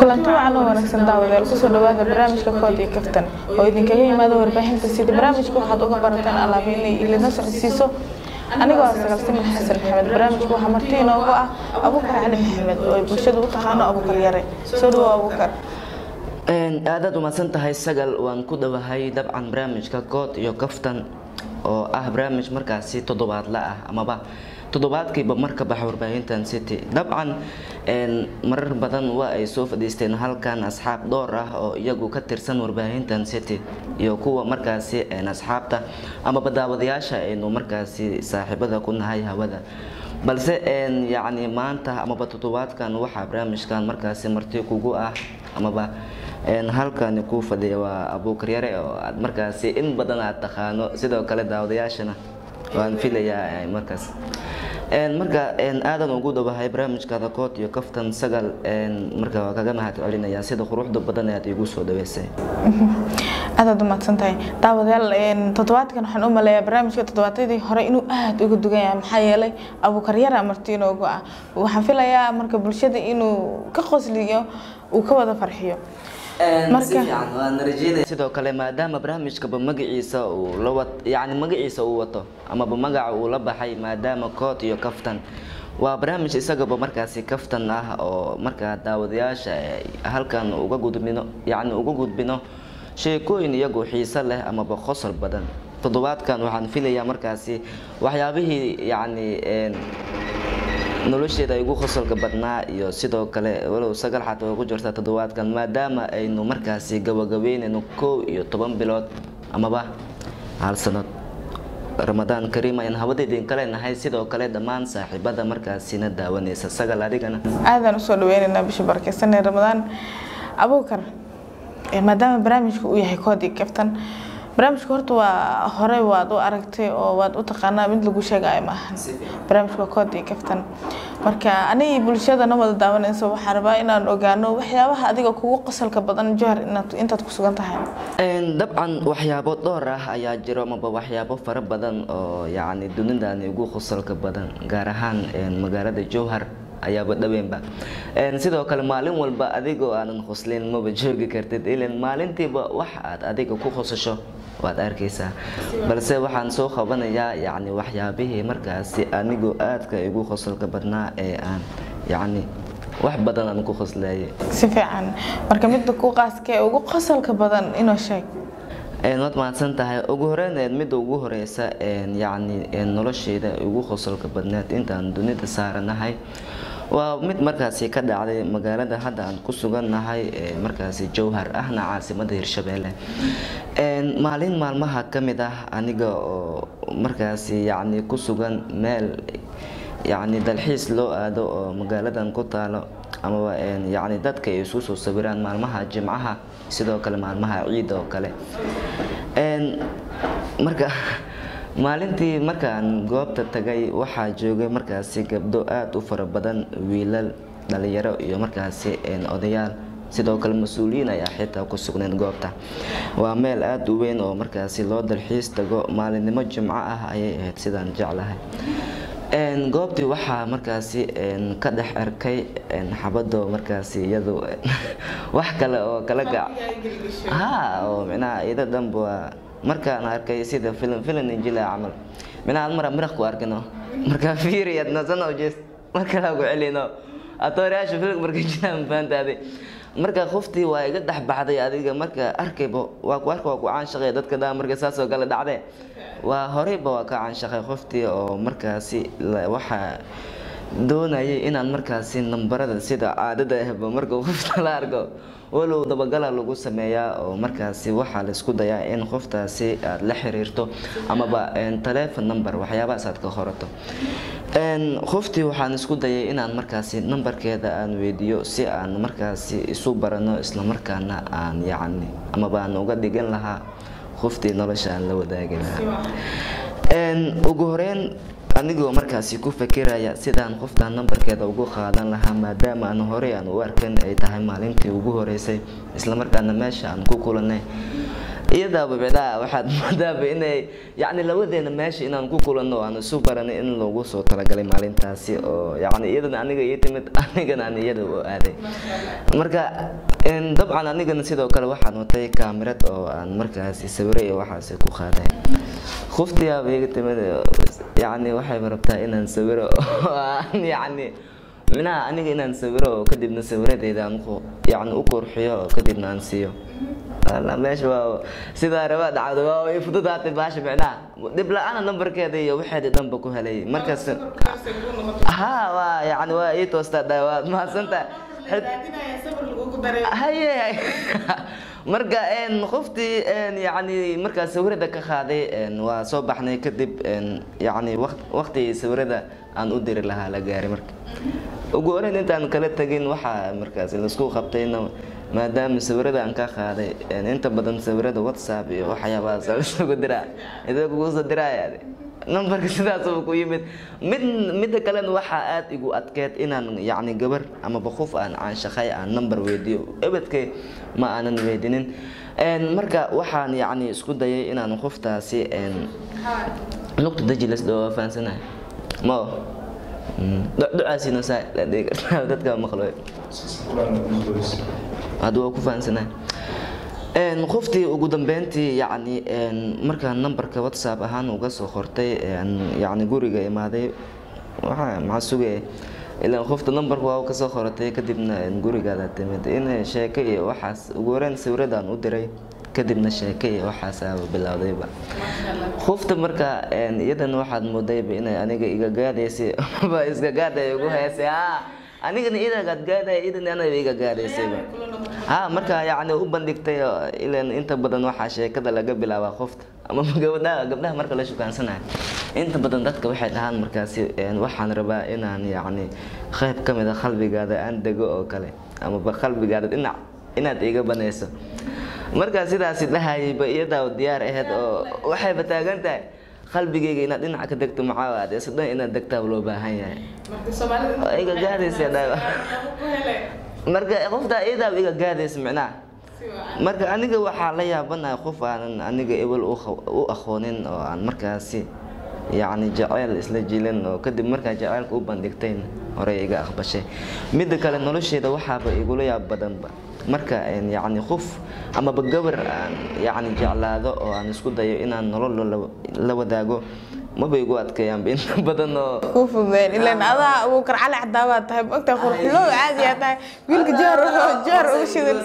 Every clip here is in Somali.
kulanti wacan oo wanaagsan daawadayaal kusoo dhawaada barnaamijka kood iyo kaftan oo idinkaga yimaada warbaahinta sida barnaamijka waxaad uga barataan alaaba inay ilina socodsiiso anigoo ah sagaal simin xasan maxamed barnaamijka waxaa marti inoogu ah abuukar cali maxamed oo ay bulshadu u taqaano abuukar yare soo dhawo abuukar aadaad umahadsan tahay sagal waan ku dhawahay dabcan barnaamijka good iyo kaftan oo ah barnaamij markaasi toddobaadla ah amaba toddobaadkiiba marka baxa warbaahintan city dabcan marar badan waa ay soo fadhiisteen halkan asxaab dhowr ah oo iyagu ka tirsan warbaahintan city iyo kuwa markaasi asxaabta amaba daawadayaasha aynu markaasi saaxiibada ku nahay hawada balse yacni maanta amaba toddobaadkan waxaa barnaamijkan markaasi marti kugu ah amaba halkani kuu fadhiya waa abuukar yare oo aad markaasi in badan aad taqaano sidoo kale daawadayaashana waan filayaa markaas marka aadan ugu dhawahay barnaamijkaada kood iyo kaftan sagal marka waa kaga mahad celinayaa sida quruxda badan aad igu soo dhaweysay aadaad umahadsan tahay daawadayaal toddobaadkan waxaan u maleeyaa barnaamijka toddobaadyadii hore inuu aada uga dugan yahay maxaa yeelay abuukar yara marti inoogu ah waxaan filayaa marka bulshada inuu ka qosliyo uu ka wada farxiyo sidoo kale maadaama barnaamijkaba magaciisa uu la yani magaciisa uu wato amaba magaca uu la baxay maadaama kood iyo kaftan waa barnaamij isagaba markaasi kaftan ah oo markaa daawadayaasha halkan uga gudbino yani uga gudbino sheekooyin iyagu xiiso leh amaba qosol badan toddobaadkan waxaan filayaa markaasi waxyaabihii yacni nolosheeda ay ugu qosolka badnaa iyo sidoo kale walow sagal xataa ku jirta toddobaadkan maadaama aynu markaasi gabagabeynayno kow iyo toban bilood amaba hal sanad ramadaan kariim ayaan habadeedin kale nahay sidoo kale dhammaan saaxiibada markaasina daawanaysa sagal adigana aadaan usoo dhaweynaynaa bisha barakeysanee ramadaan abuukar maadaama barnaamijka uu yahay koodii kaftan barnaamijka horta waa hore waad u aragtay oo waad u taqaanaa mid lagu sheegayo maahan barnaamijka waa koodii kaftan marka anigii bulshadana wada daawanayso waxaa rabaa inaan ogaano waxyaabaha adiga kugu qosolka badan johar intaad ku sugan tahay dabcan waxyaabo dhowr ah ayaa jiro amaba waxyaabo fara badan oo yacni dunidani ugu qosolka badan gaar ahaan magaalada jowhar ayaaba dhaweenba sidoo kale maalin walba adigoo aanan qoslin maba joogi kartid ilan maalintiiba wax aad adiga ku qosasho waad arkaysaa balse waxaan soo qabanayaa yacni waxyaabihii markaasi anigoo aadka igu qosolka badnaa ee aan yacni wax badan aan ku qoslayay si fiican marka midda ku qaaska ee ugu qosolka badan inoo sheeg waad mahadsan tahay ugu horeyneed midda ugu horeysa yacni nolosheyda ugu qosolka badneed intaan dunida saaranahay waa mid markaasi ka dhacday magaalada hadda aan ku sugannahay markaasi jowhar ahna caasimada hirshabeelle maalin maalmaha ka mid ah aniga oo markaasi yacni ku sugan meel yacni dalxiis loo aado oo magaaladan ku taalo amaba yacni dadka ay isu soo sawiraan maalmaha jimcaha sidoo kale maalmaha ciid oo kale marka maalintii markaan goobta tagay waxaa joogay markaasi gabdho aada u fara badan wiilal dhalinyaro iyo markaasi odayaal sidoo kale mas-uuliyiin ayaa xitaa ku sugnayd goobta waa meel aada u weyn oo markaasi loo dalxiis tago maalinimo jimco ah ayay ahayd sidaan jeclahay goobtii waxaa markaasi ka dhex arkay xabado markaasi iyadu wax kale oo kala gac ha oo micnaha iyada dhanba waa markaan arkay sida filim filim injila camal minaad mara miraq ku arkino markaa fiiriyad nasano jees marka lagu celino atoorayaasha filim marka jiraan fahantaade marka qoftii waa iga dhex baxday adiga marka arkayba waa ku arka waa ku caanshaqay dadka dhaa marka saas oo kale dhacdee waa horeyba waa ka caanshaqay qoftii oo markaasi waxaa doonayay inaan markaasi nambarada sida caadada ahba marka qofta la arko walow dabagala lagu sameeyaa oo markaasi waxaa laisku dayaa in qoftaasi aad la xiriirto amaba telefon number waxyaabahaas aad ka qorato qoftii waxaan isku dayay inaan markaasi nambarkeeda aan weydiiyo si aan markaasi isu barano islamarkaana aan yacni amaba aan uga dhigan lahaa qoftii nolosha aan la wadaagi lahaa ugu horeyn anigoo markaasi ku fakiraya sidaan qoftaan nambarkeeda ugu qaadan lahaa maadaama aan horey aan u arkan ay tahay maalintii ugu horeysay islamarkaana meesha aan ku kulanay iyadaaba micnaha waxaad moodaaba inay yacni labadeena meesha inaan ku kulanno aan isu baranay in lagu soo talagalay maalintaasi oo yacni iyadana aniga ii timid anigana aan iyada u aaday marka een, dabcan anigana sidoo kale waxaan watay kaamirad oo aan markaasi sawiro iyo waxaasi ku qaaday khuftiyaaba iga timid oo yacni waxayba rabtaa inaan sawiro oo aan yacni minaha aniga inaan sawiro oo kadibna sawiradeeda aan ku yacni u qurxiyo oo kadibna aan siiyo Alla, meesha waa sidaa raba dhacdo waa way fududaatay baasha micnaha dhib la-aana nambarkeeda iyo waxeedii dhanba ku helay markaas ha waa yacni waa ii toostaa dhaa waad mahadsantahay haye marka een qoftii een yacni markaa sawirada ka qaaday een waa soo baxnay kadib een yacni waqt waqtigii sawirada aan u diri lahaa la gaaray marka ugu horeyn intaan kala tegin waxaa markaas laisku qabtayna maadaama sawirada aan ka qaaday een inta badan sawirada whatsapp iyo waxyaabahaas isugu diraa idoo kugu soo diraya nambarka sidaasaba ku yimid mid midda kalena waxaa aada igu adkeed inaan yacni gabar amaba qof aan caanshaqay aan nambar weydiiyo ebedkay ma aanan weydinin Een, marka waxaan yacni isku dayay inaan qoftaasi een, lugta dajilas dhoo fahansanahay mao ducaasiina saa la dhihi kartaa dadka maqlo hadda waa ku fahansanahay Een, qoftii ugu dambeyntii yacni een, markaan nambarka whatsapp ahaan uga soo qortay een, yacni guriga imaaday waxaa maxaa sugaya ilaan qofta nambarka waa ka soo qoratay kadibna een, gurigaada timid in sheeko iyo waxaas ugu horeyn sawiradan u diray kadibna sheeko iyo waxaasaaba bilowdayba qofta marka een, iyadana waxaad moodayba inay aniga iga gaadaysay ba iska gaaday ugu heysay ha anigana idagaad gaadaya idana anaba iga gaadaysayba ha marka yacni u bandhigtay oo ilan inta badan waxaa sheekada laga bilaabaa qofta ama gabdhaha gabdhaha marka la shukaansanayo inta badan dadka waxay dhahaan markaasi een, waxaan rabaa inaan yacni qayb ka mid a qalbigaada aan dego oo kale amaba qalbigaada dhinac inaad iga banayso markaa sidaasi dhahayayba iyadaa diyaar ahayd oo waxayba taagan tahay qalbigayga inaad dhinac ka degto maxaa isla dhan inaad degtaa loo baahan yahay oo iga gaadaysa dhaa marka qoftaa iyadaa iga gaadaysa micnaha marka aniga waxaa la yaabanahay qof aanan aniga ebel u kha- u aqoonin oo aan markaasi yacni jaceyl isla jilin oo kadib markaa jaceylka u bandhigtayn horey iga aqbashay midda kale nolosheeda waxaaba igula yaab badanba marka een, yacni qof amaba gabar aan yacni jeclaado oo aan isku dayo inaan nolol la- la wadaago maba igu adkeeyaanba inta badan oo kuu fududeen ilaan adaa abuukar cali cadaabaad tahay maogtahay qurxulow caadiyaa tahay wiilka joor joor ugu shidan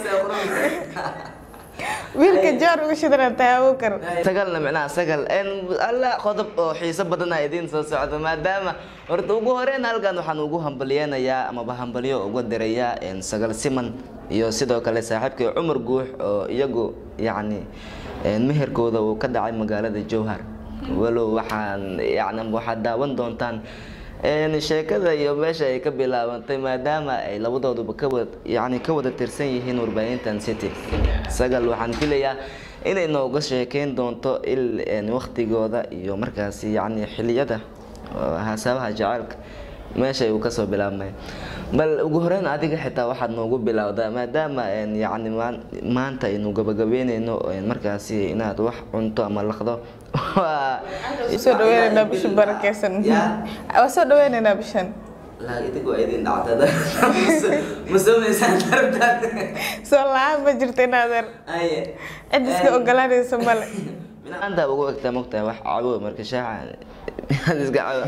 wiilka joor ugu shidanaa tahay abuukar sagalna micnaha sagal een alla qodob oo xiiso badana idiin soo socdo maadaama horta ugu horeyn halkan waxaan ugu hambalyeenayaa amaba hambalyo uga dirayaa een sagal siman iyo sidoo kale saaxiibkay cumar guux oo iyagu yacni een meherkooda uu ka dhacay magaalada jowhar walow waxaan yacni waxaad daawan doontaan een sheekada iyo meesha ay ka bilaabantay maadaama ay labadooduba ka wada yacni ka wada tirsan yihiin warbaahintan city sagal waxaan filayaa inay nooga sheekeyn doonto il een waqtigooda iyo markaasi yacni xiliyada oo hasaabaha jacaylka meesha uu kasoo bilaabmay bal ugu horeyn adiga xitaa waxaad noogu bilowdaa maadaama een yacni maan- maanta aynu gabagabeyneyno een markaasi inaad wax cunto ama laqdo waa soo dhaweynaynaa bisha barakeysan Ya. waa soo dhaweynaynaa bishan laa idigu idin dhacdada ma samaysaan darabtaad soo la-aan ma jirta inaadeer aye cid iska ogolaanaysa male anta ugu egtaa mogtahay wax cabo marka shaaxa aad iska cabo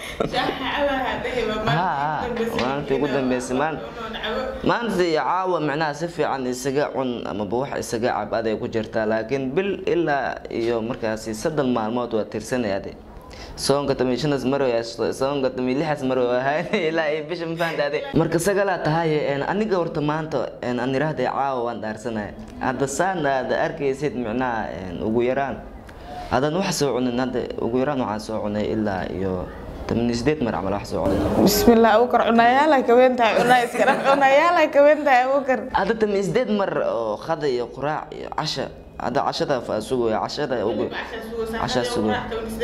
ha maalintii ugu dambeysay maan maanta iyo caawa micnaha si fiican isaga cun amaba wax isaga cab aday ku jirtaa laakiin bil ilaa iyo markaasi soddon maalmood waa tirsanayade soonka tami shanas maro soonka tami lixas maro ahayn ilaa iyo bisha ma fahantaade marka sagalaa tahay een, aniga horta maanta een, aan iraahday caawa waan dhaarsanaya hadda saan aad arkaysid micnaha een, ugu yaraan haddaan wax soo cunin hadda ugu yaraan waxaan soo cunay ilaa iyo tamani sideed mar camal wax soo cunay bismillah abuukar cunayaala kawen tahay cunaa iska dhaq cunayaala kawen tahay abuukar hadda tami sideed mar oo qada iyo quraac iyo casha hadda cashada fa sugaya cashada ugu cashaa sugaya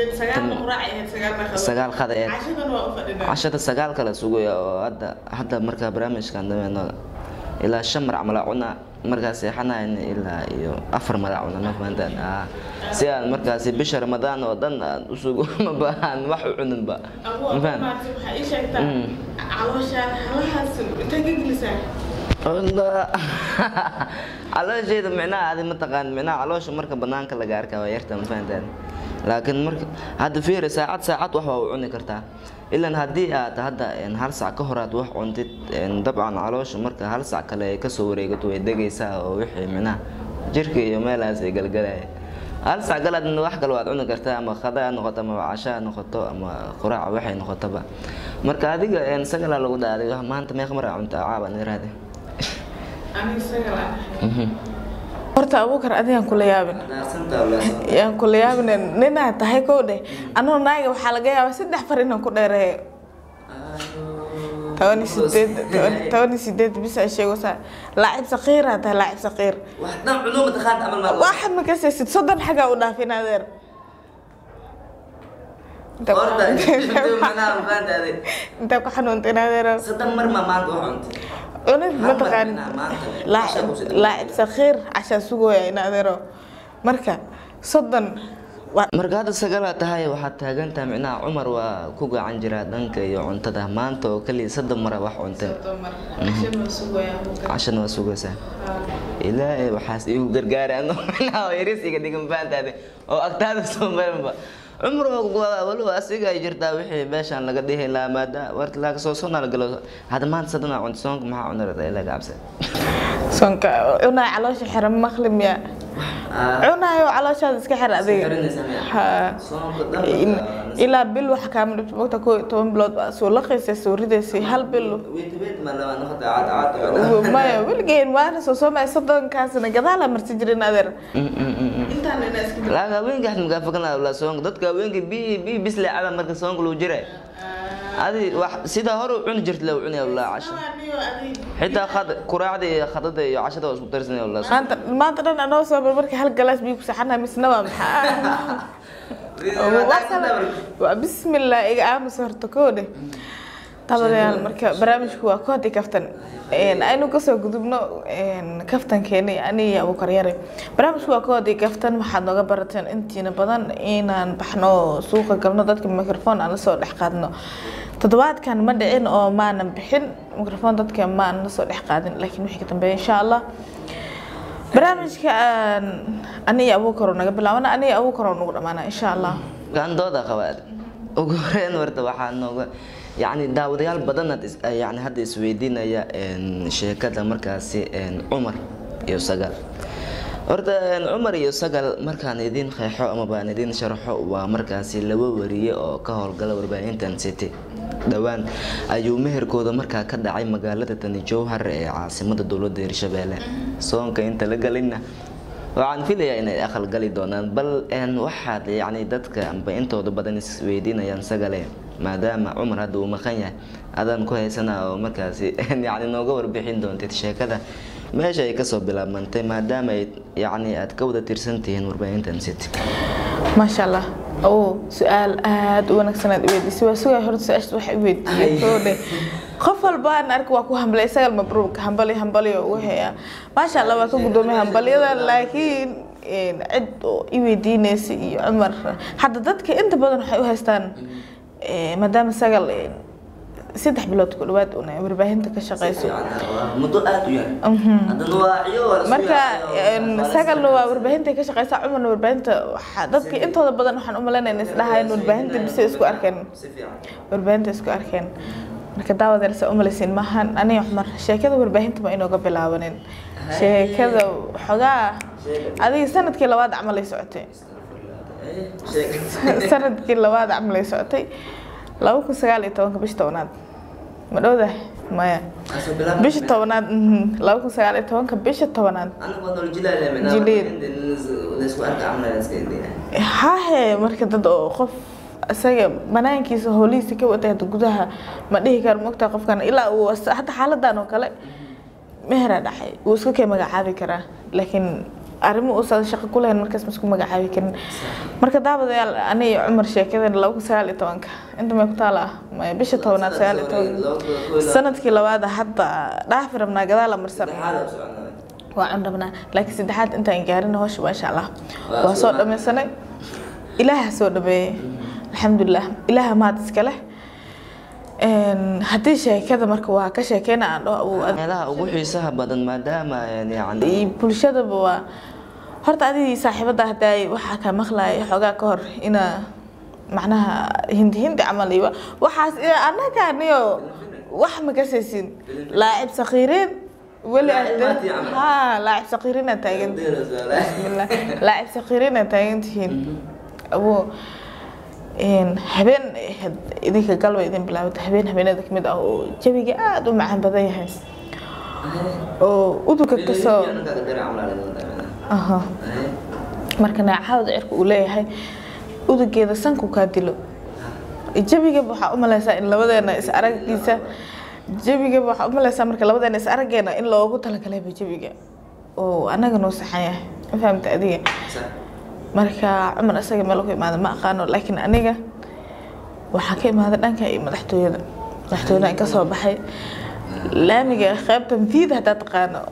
sagaal qada ee cashada sagaal kala sugaya oo hadda hadda markaa barnaamijkan dameyno ilaa shan mar camal aa cunaa markaas seexanayn ilaa iyo afar mar aa cunaa ma fahantaan ah si aan markaasi bisha ramadaan oo dhan aan usugo ma baahan wax u cuninba ma fahan waxaa ii sheegtaa caloosha halahaas intay ka gelisaa calooshayda micnaha adi mataqaan micnaha caloosha marka banaanka laga arkaa waa yarta ma fahantaan laakiin marka hadda fiiri saacad saacad wax waa u cuni kartaa ilan haddii aad hadda hal sac ka hor aad wax cuntid dabcan caloosha marka hal sac kale ay kasoo wareegato way degaysaa oo wixii micnaha jirka iyo meelahaas ay galgalaya hal sac galaad wax kale waad cuni kartaa ama khada ha noqoto ama casha ha noqoto ama quraac waxay noqotoba marka adiga sagalaa lagu dhaaday maanta meeq mar aa cuntaa caabaan iraade aniga sagal aan ahay horta abuukar adigaan kula yaabin yaan kula yaabin ninaa tahay kow dheh anoo naaga waxaa laga yaabaa saddex far inaan ku dheereeyo toban iyo sideed toban iyo sideed bisa sheegosaa laacib saqiiraa tahay laacib saqiir waxa makasaysid soddon xagaa u dhaafin adeer intaa ku xanuunta in adeero cunid mataqaan laacib sakiir cashaa sugooya in adeero marka soddon marka hadda sagalaa tahay waxaad taagantaha micnaha cumar waa ku gacan jiraa dhanka iyo cuntada maanta oo kaliya soddon mara wax cunteen cashana waa sugaysaa ilaahay waxaas igu gargaara ano micnaha yaris iga dhigan fahantaade oo agtaada soo marinba cumar waliba asiga ay jirtaa wixii meeshaan laga dhihi lahaa maada warta laaga soo sonaa galo hadda maanta sadana cunta soonka maxaa cunarada ilaa gacabsa soonka cunaa caloosha xiran maqlim ya cunaayo calooshaada iska xir adiga ilaa bil waxa kaama dhibto mogta koo iyo toban bilood baa soo laqaysa soo ridaysay hal bil maya weligeen waana soo soomaya soddonkaasna gadaala marsi jirin adeer laaga haweenka axmed magaafakan la soonka dadka haweenka bi bi bisle caba marka soonka lagu jiray adi wax sida hore u cuni jirta la cunaya walaa casha xitaa khad quraacda iyo khadada iyo cashada waa isku darsanaya walaa maanta maanta dhan anoo soo marka hal galaas biyo ku saxanaa misna waa maxaa waa bismillah iga aamus horta koo dheh tabadayaal marka barnaamijku waa koodi kaftan aynu kasoo gudubno kaftankeeni ani iyo abuukar yare barnaamijku waa koodi kaftan waxaad nooga barateen intiina badan inaan baxno suuqa galno dadka microphone aan lasoo dhex qaadno toddobaadkan ma dhicin oo maanan bixin microphone dadka maan lasoo dhex qaadin laakiin wixii ka dambeeya insha allah barnaamijka ani iyo abuukar naga bilaabana ani iyo abuukar nagu dhamaana insha allah gandooda qabaad ugu horeyn warta waxaa nooga yacni daawadayaal badan yani hadda isweydiinaya sheekada markaasi cumar iyo sagal horta cumar iyo sagal markaan idin qeexo ama baan idin sharxo waa markaasi laba wariye oo ka howlgala warbaahintan city dhowaan ayuu meherkooda markaa ka dhacay magaalada tani jowhar ee caasimada dowladda hirshabeelle soonka inta la galinna waxaan filayaa inay aqal gali doonaan bal waxaad yacni dadka amba intooda badan isweydiinayaan sagale maadaama cumar hadda uu maqan yahay adaan ku haysana oo markaasi yacni nooga warbixin doontid sheekada meesha ay kasoo bilaabmantay maadaama ay yacni aad ka wada tirsan tihiin warbaahintan city maasha allah oo su-aal aada u wanaagsan aad iweydiisay waa sugaya horta su-aasha waxa iweydiiyey oo dheh qof walba aan arka waa ku hambalay isagal mabruuk hambali hambali oo ugu heeya maasha allah waa ka guddoomay hambalyada laakiin cid oo iweydiinaysa iyo cumar hadda dadka inta badan waxay u haystaan maadaama sagal saddex bilood ku dhawaad una warbaahinta ka shaqeyso muddo aada u yar marka sagalna waa warbaahinta ka shaqeysa cumarna warbaahinta waxaa dadka intooda badan waxaan u malaynayna isdhahayn warbaahinta bise isku arkeen warbaahinta isku arkeen marka daawadeersa umalaysiin maahan aniga cumar sheekada warbaahinta ma inooga bilaabanin sheekada xogaa adiga sanadkii labaad camalay socotay sanadkii labaad camalay socotay laba kun sagaal iyo tobanka bisha tobanaad ma dhowdahay maya bisha tobanaad laba kun sagaal iyo tobanka bisha tobanaad hahe marka dad oo qof isaga banaankiisa howlihiisa ka watay hadda gudaha ma dhihi karo mogtaa qofkan ilaa uu hadda xaaladan oo kale meheraa dhacay wuu iska kay magacaabi karaa laakiin arrimo uusan shaqo ku lahayn markaas ma isku magacaabi karin marka daawadayaal aniga cumar sheekadan laba kun sagaal iyo tobanka inta may ku taala ah maya bisha tobanaad sagaal iyo toban sanadkii labaad hadda dhaafi rabnaa gadaal amarsan waa cun rabnaa laakiin saddexaad intaan gaarin hawsha maasha allah waa soo dhamaysanay ilaaha soo dhameeyey alxamdulilah ilaaha mahad iska leh Een, haddii sheekada marka waa ka sheekeyna aan dhaho awow ad- meelaha ugu xiisaha badan maadaama een, yacni iyo bulshadaba waa horta adigii saaxiibada haddaay waxaa ka maqlaaya xoogaa ka hor ina macnaha hindi hindi camal iyo waxaas iyo annaga niyo wax ma kasaysin laacib sakiiriin weli Laacib maad yacan. ha laacib sakiiriin aad taagan bismillah laacib sakiiriin aad taagan tihiin abo een, habeen ahayd idinka galba idin bilaabata habeen habeenada kamid ah oo jawiga aada u macaan badan yahay oo udugga kasoo aha marka neecawda cirka uu leeyahay udugeeda sanku kaa dilo jabigaba waxaa u malaysaa in labadeena is araggiisa jabigaba waxaa u malaysaa marka labadeena is araggeena in loogu talagalayba jabiga oo annaga noo saxan yahay ma fahamta adiga marka cumar isaga meel ku imaada ma aqaano laakiin aniga waxaa ka imaada dhanka iyo madaxtooyada madaxtooyada ka soo baxay laamiga qaybta viid haddaa taqaano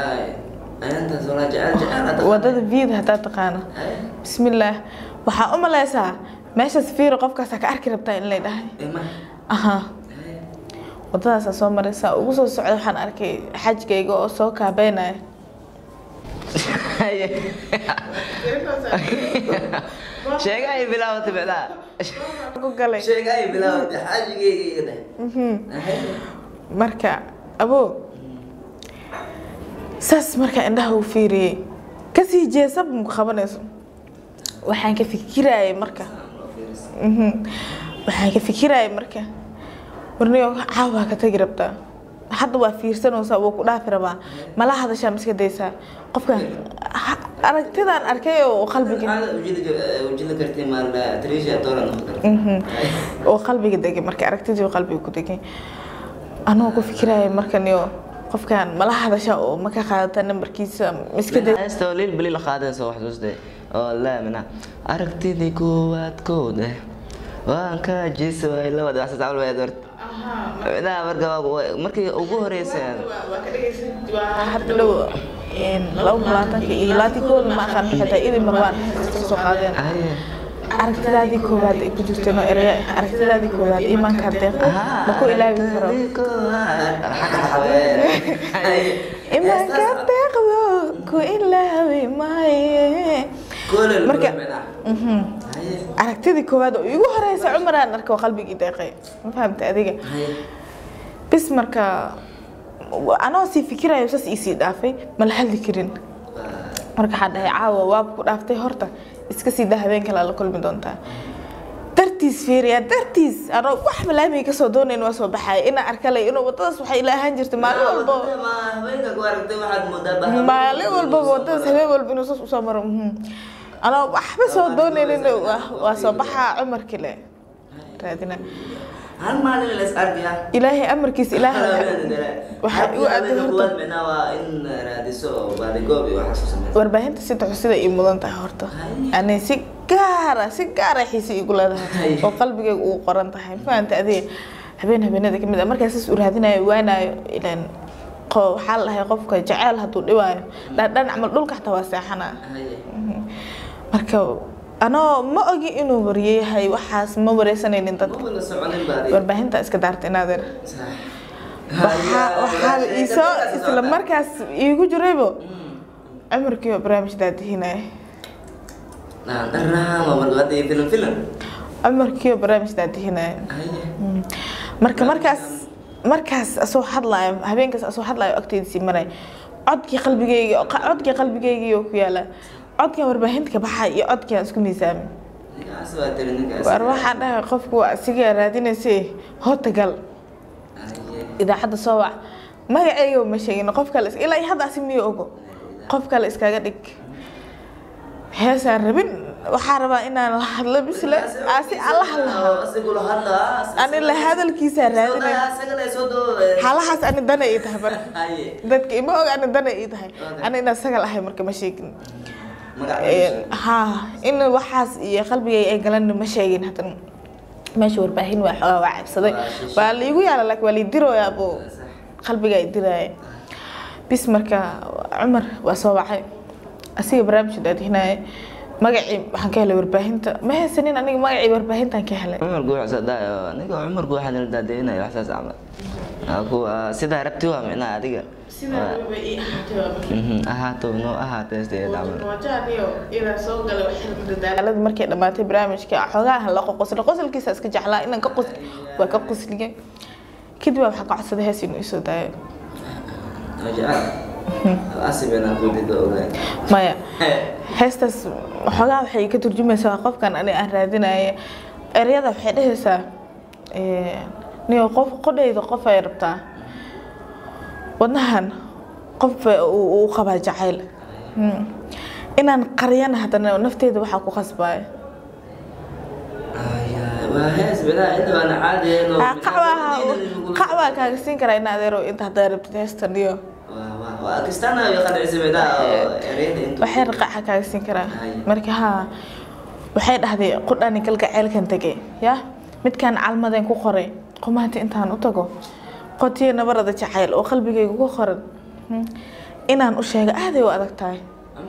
wadada viid haddaa taqaano bismillaah waxaa u malaysaa meeshaas fiiro qofkaasa ka arki rabtaa in lay dhahay aha wadadaasaa soo maraysaa ugu soo socda waxaan arkay xajkayga oo soo kaabeynaya sheega ay bilaawatay micnaha ku galay sheega ay bilaawatay xaajigeyga iga dhahay marka abo saas marka indhaha u fiiriyey kasii jeesaba maku qabanayso waxaan ka fikirayay marka Mhm. waxaan ka fikirayay marka warniyo caawa ka tagi rabtaa hadda waa fiirsanaysaa wuu ku dhaafi rabaa mala hadashaa miska daysaa qofkan ha- aragtidaan arkay oo qalbiga Mhm. oo qalbiga degay marka aragtidii oo qalbiga ku degay anoo ku fikiraya markaniyo qofkan mala hadasha oo ma ka qaadata nambarkiisa miska day heesta oo liil beli la qaadayso wax xusuustay oo laamina aragtidii koowaad koode waan ka jiisa way labada wax sasaal way dort micnaha marka waa- markii ugu horeysay hadda dhow laba labaatanka iyo labaatan kooda ma aqaan xitaa idin marwaan iska soo qaadeen Aye. aragtidaadii koowaad ay ku jirteen oo eraya aragtidaadii koowaad iimaankaa deeqo ma ku ilaawi karo Aragtidii koowaad. Xagga xaween. Aye. iimaankaa deeqdo ku ilaawi maaye Koolel Marka- baro micnaha. Mhm. Aye. aragtidii koowaad oo igu horeysa cumaraan arka oo qalbigii deeqay ma fahamta adiga Aye. bis marka anoo sii fikirayo saas iisii dhaafay ma la hadli karin marka waxaan dhahay caawa waaba ku dhaaftay horta iska sii daa habeen kale la kulmi doontaa dartiis fiiriya dartiis anoo wax malaamay kasoo doonayn waa soo baxaya inaa arkalay inuu wadadaas waxay ila ahaan jirtay maalin walba Wadada ma haweenka ku aragtay waxaad moodaa bahal. maalin walba wadadaas habeen walba inuu saas usoo maro mhm. anoo waxba soo doonaynin waa- waa soo baxaa cumar kale raadina hal maalin la is arkayaa ilaahay amarkiis ilaahay waxaa igu aaday horta micnaha waa in raadiso oo baadigoob iyo waxaas u sameyso warbaahinta si sida ii mudan tahay horta ani si gaara si gaara xiise igu leedahay oo qalbigayga ugu qoran tahay fahamta adiga habeen habeenada kamid ah markaa saas u raadinayo waanayo ilaan qo- waxaa la dhahay qofka jaceyl hadduu dhibaayo dhandhan camal dhulka xataa waa seexanaa marka anoo ma ogi inuu waryeyahay waxaas ma wareysanaynin dadka maba la soconin baadi warbaahinta iska daarta inaadeer waxaa waxaaba iisoo isla markaas iigu jiraybo cumurkiiba barnaamij daadihinaya dharahama marka hadda iyo filim filim cumarkiiba barnaamij daadihinaya marka markaas markaas asoo hadlaayo habeenkaas asoo hadlaayo agteydisii maray codkii qalbigeyga codkii qalbigeygiioo ku yaala codkan warbaahinta ka baxay iyo codkaan isku miisaamin ninkaas waa tiri ninkaas war waxaan dhahay qofku waa asigaa raadinaysay hota gal idaacadda soo wac magaceyga ma sheegin qof kale is- ilaa iyo hadda asi miyo ogo qof kale iskaga dhig heesaan rabin waxaa rabaa inaan la hadlo bisle asi alla hadlaha asigula hadlaa ani la hadalkiisaa raadinaya asagale soo doo halahaas ani dana ii tahay marka haye dadka ima og ani dana ii tahay ani inaan sagal ahay marka ma sheegin magaca ha in waxaas iyo qalbigay ay galan ma sheegin hadan meesha warbaahin waa xoogaa waa cabsaday Waa shishe. waa liigu yaala laakiin waa liidirooyaa buu qalbiga idiraya bis marka cumar waa soo wacay asiga barnaamij daadihinaya magacii waxaan ka helay warbaahinta ma haysanin aniga magacii warbaahintaan ka helay cumar guuxa sadaayo aniga cumar guuxa nala daadeynayo waxsaas camal Waa kuwa sidaa rabti waa micnaha adiga Mhm, ahaato noo ahaatee sideed camal daalada markay dhamaatay barnaamijka xoogaa la qoqosla qosolkiisa iska jeclaa inaan ka qos waa ka qosliye kadib baa waxaan ka codsaday hees inuu isoo daayo maya heestaas xoogaa waxay ka turjumaysaa qofkan ani aan raadinaya ereyada waxay dhehaysaa niyo qof qodhayda qof ay rabtaa wadnahan qof uu uu qabaa jacayl Hmm. inaan qariyana haddana nafteeda waxaa ku khasbaya qacbaa kaaga siin karaa in adeero inta haddaa rabtid heestan iyo waxay raqaxa kaaga siin karaa marka haa waxay dhahday qudhani galgaceelkan tegay ya midkaan calmadeen ku qoray qumaanti intaan u tago qotiyo nabarada jacayl oo qalbigayga ku qoran Hmm. inaan u sheego aaday u adag tahay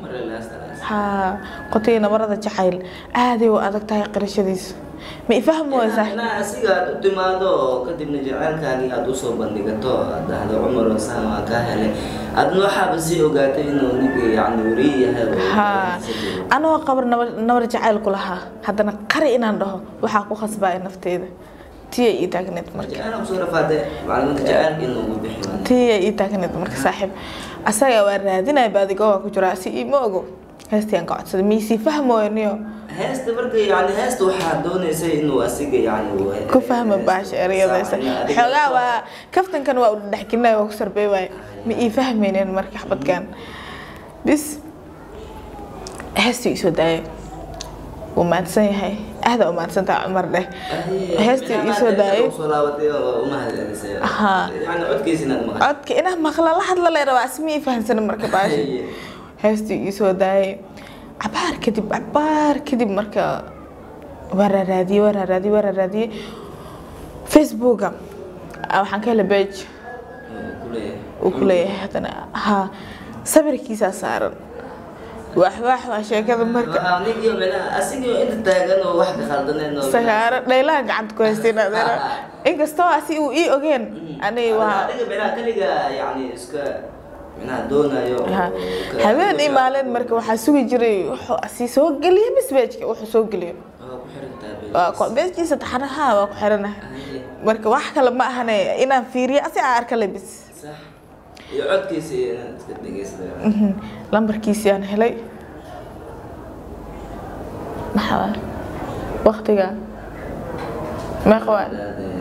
haa qotiyo nabarada jacayl aaday u adag tahay qirashadiisa ma ifahmi waysaa inaa asiga aad u timaado oo kadibna jaceylkaagii aad usoo bandhigato aad dhahdo cumar osaan waa kaa helay adna waxaaba sii ogaatay inuu ninka yani wariye yahay oo haa anoo qabar nabar nabar jacayl ku lahaa haddana qari inaan dhaho waxaa ku khasbaya nafteeda tiya ii taagneed marka jaceyl kusoo rafaade macluumaadka jaceylka inuu ugu bixi tiya ii taagneed marka saaxiib asaga waa raadinaya baadigoo waa ku jiraa si iima ogo heestii aan ka codsaday miisii fahmooyo niyo heesta marka yani heesta waxaa doonaysay inuu asiga yani uu- ku fahma baasha ereyadaysa Adiga- xoogaa waa kaftankan waa u dhexgelinaya waa ku sarbey waaye ma ii fahmaynin marka xabadkan bis heestii isoo daayay wuu mahadsan yahay aada u mahadsantaha cumar dheh heestii iisoo daayay soo laabatay oo uma hadcelisay Ahaa. yani codkiisa inaad maqasho codka inaa maqla la hadla lay rabaa si ma ii fahansanin marka baasha heestii iisoo daayay cabaar kadib cabaar kadib marka waa raaraadiyey waa raaraadiyey waa raaraadiyey facebooka ah, waxaan ka helay page uu ku leeyahay haddana haa sawirkiisaa saaran wax wax waa sheekada marka ninkii meelaha asigii inta taagan oo wax ka khaldaneen oo sagaaro dhaylaha gacanta ku haysteen adeera inkastoo asi uu ii ogeen ani waa adiga meelaha kaliga yani iska minaha doonayo oo Ha, ka- habeen iyo maalin marka waxaa sugi jiray wuxuu asi soo geliya misbejka wuxuu soo geliyo waa ku xiran tahay waa ku- beejkiisa taxanaha waa ku xiranahay marka wax kale ma ahane inaan fiiriyo asi aan arka lebis sax iyo codkiisa iyo inaad iska dhegeysato Mhm. lambarkiisii aan helay maxaa waqtiga meeqa waa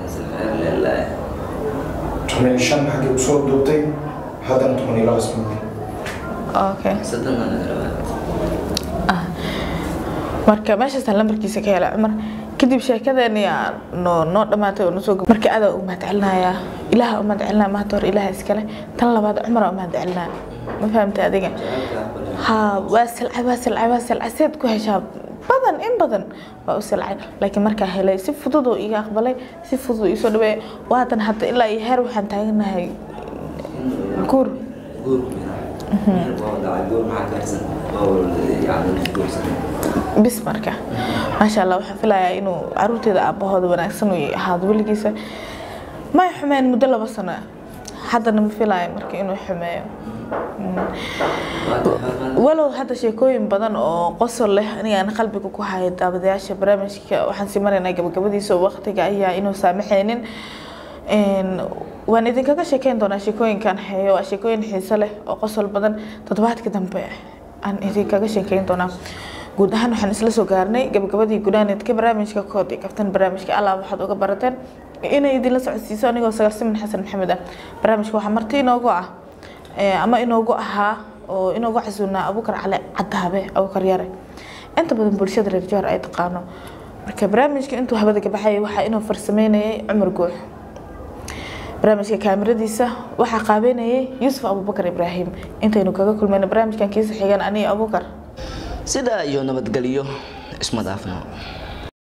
toban iyo shan xaggii usoo duubtay haddana toban iyo laba isbuuc okay soddon baa laga rabaa marka meeshaasaan lambarkiisa ka helay cumar kadib sheekadeeni aa noo noo dhamaatay oo nasoo gab- marka adaa u mahadcelinayaa ilaaha u mahadcelinaya maanta hore ilaaha iskale tan labaad cumara u mahadcelinaya ma fahamtay adiga jacaylka aqbali haa waa silcay waa silcay waa silcay seed ku heshaa badan in badan waa u silcay laakiin markaa helay si fudud oo iga aqbalay si fudud oo iisoo dhaweeyay waatan hadda ilaa iyo heer waxaan taaganahay guur guur waa dhacay guur maxaa kaarsan oo yani guursan bis marka maasha allah waxaan filayaa inuu caruurteeda aabahooda wanaagsan uu ahaado weligiisa may xumeen muddo laba sano ah. haddana ma filaayo marka inuu xumeeyo walow hadda sheekooyin badan oo qosol leh anigaan qalbiga ku haya daawadayaasha barnaamijka waxaan sii maraynaa gabagabadiisa oo waqtiga ayaa inuu saamaxaynin Een, waan idinkaga sheekeyn doonaa sheekooyinkan heeyo waa sheekooyin xiiso leh oo qosol badan toddobaadka dambe aan idinkaga sheekeyn doonaa guud ahaan waxaan isla soo gaarnay gabagabadii gudaaneedka barnaamijka kood iyo kaftan barnaamijka allah waxaad uga barateen inay idinla socodsiiso anigoo sagaalsimin xasan maxamed ah barnaamijka waxaa marti inoogu ah ee, ama inoogu ahaa oo inoogu casuunaa abukar cali cadaabe abukar yare inta badan bulshada reer jowhar ay taqaano marka barnaamijka intuu hawada ka baxayay waxaa inuu farsameynayay cumar guux barnaamijka kaamiradiisa waxaa qaabeynayay yuusuf abubakar ibraahim intaynu kaga kulmayno barnaamijkan kiisa xigan aniyo abukar sidaa iyo nabadgelyo isma dhaafno